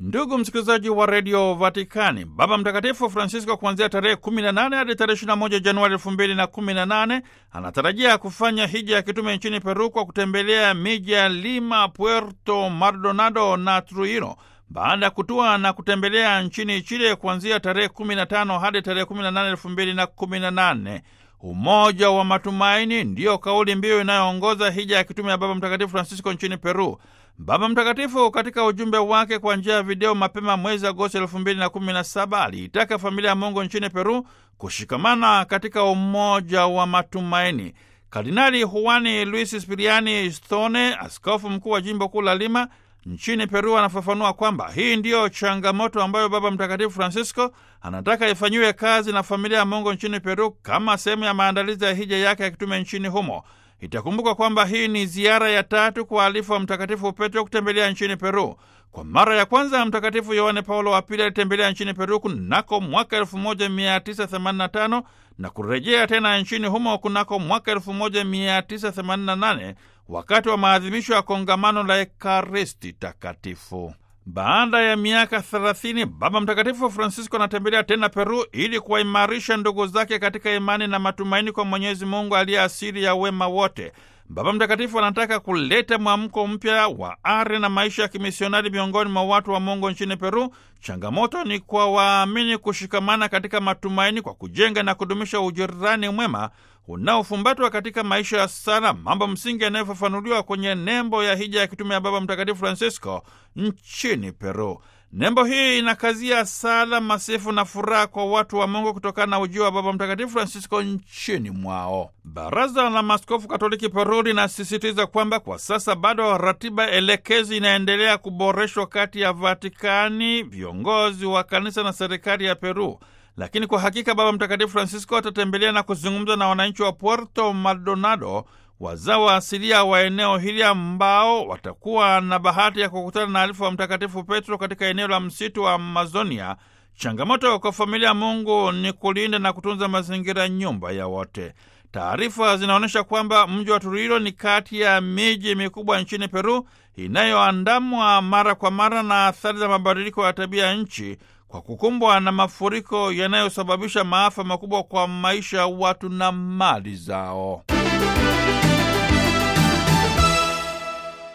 Ndugu msikilizaji wa redio Vatikani, Baba Mtakatifu Francisco kuanzia tarehe 18 hadi tarehe 21 Januari 2018 anatarajia kufanya hija ya kitume nchini Peru kwa kutembelea miji ya Lima, Puerto Maldonado na Trujillo baada ya kutua na kutembelea nchini Chile kuanzia tarehe 15 hadi tarehe 18 2018. Umoja wa matumaini ndiyo kauli mbiu inayoongoza hija ya kitume ya Baba Mtakatifu Francisco nchini Peru. Baba Mtakatifu katika ujumbe wake kwa njia ya video mapema mwezi Agosti elfu mbili na kumi na saba aliitaka familia ya Mungu nchini Peru kushikamana katika umoja wa matumaini. Kardinali Juani Luis Spiriani Stone, askofu mkuu wa jimbo kuu la Lima nchini Peru, anafafanua kwamba hii ndiyo changamoto ambayo Baba Mtakatifu Francisco anataka ifanyiwe kazi na familia ya Mungu nchini Peru kama sehemu ya maandalizi ya hija yake ya kitume nchini humo. Itakumbuka kwamba hii ni ziara ya tatu kwa alifu wa Mtakatifu Petro kutembelea nchini Peru. Kwa mara ya kwanza Mtakatifu Yohane Paulo wa Pili alitembelea nchini Peru kunako mwaka 1985 na kurejea tena nchini humo kunako mwaka 1988 wakati wa maadhimisho ya kongamano la Ekaristi Takatifu. Baada ya miaka 30 Baba Mtakatifu Francisco anatembelea tena Peru ili kuwaimarisha ndugu zake katika imani na matumaini kwa Mwenyezi Mungu aliye asili ya wema wote. Baba Mtakatifu anataka kuleta mwamko mpya wa ari na maisha ya kimisionari miongoni mwa watu wa Mungu nchini Peru. Changamoto ni kwa waamini kushikamana katika matumaini kwa kujenga na kudumisha ujirani mwema unaofumbatwa katika maisha ya sala, mambo msingi yanayofafanuliwa kwenye nembo ya hija ya kitume ya Baba Mtakatifu Francisco nchini Peru. Nembo hii inakazia sala, masifu na furaha kwa watu wa Mungu kutokana na ujio wa Baba Mtakatifu Francisco nchini mwao. Baraza la Maaskofu Katoliki Peru linasisitiza kwamba kwa sasa bado ratiba elekezi inaendelea kuboreshwa kati ya Vatikani, viongozi wa kanisa na serikali ya Peru. Lakini kwa hakika Baba Mtakatifu Francisco atatembelea na kuzungumza na wananchi wa Puerto Maldonado, wazao asilia wa eneo hili ambao watakuwa na bahati ya kukutana na alifu wa Mtakatifu Petro katika eneo la msitu wa Amazonia. Changamoto kwa familia ya Mungu ni kulinda na kutunza mazingira, nyumba ya wote. Taarifa zinaonyesha kwamba mji wa Trujillo ni kati ya miji mikubwa nchini Peru inayoandamwa mara kwa mara na athari za mabadiliko ya tabia ya nchi kwa kukumbwa na mafuriko yanayosababisha maafa makubwa kwa maisha ya watu na mali zao.